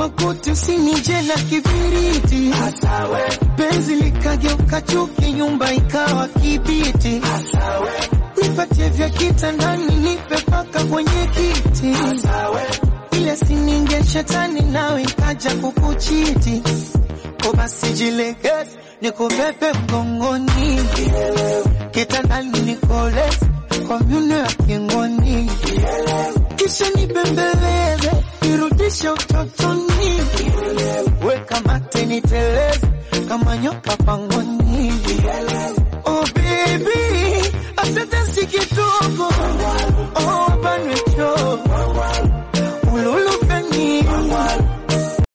makuti usinije na kibiriti, penzi likageuka chuki, nyumba ikawa kibiti, nipatie vya kitandani, nipe paka kwenye kiti, ile sininge shetani nawe ikaja kukuchiti, ko basi jilegeze nikubebe mgongoni, kitandani nikoleze kwa myuno ya kingoni, kisha nibembeleze nirudishe utotoni, weka mate niteleze kama nyoka pangoni.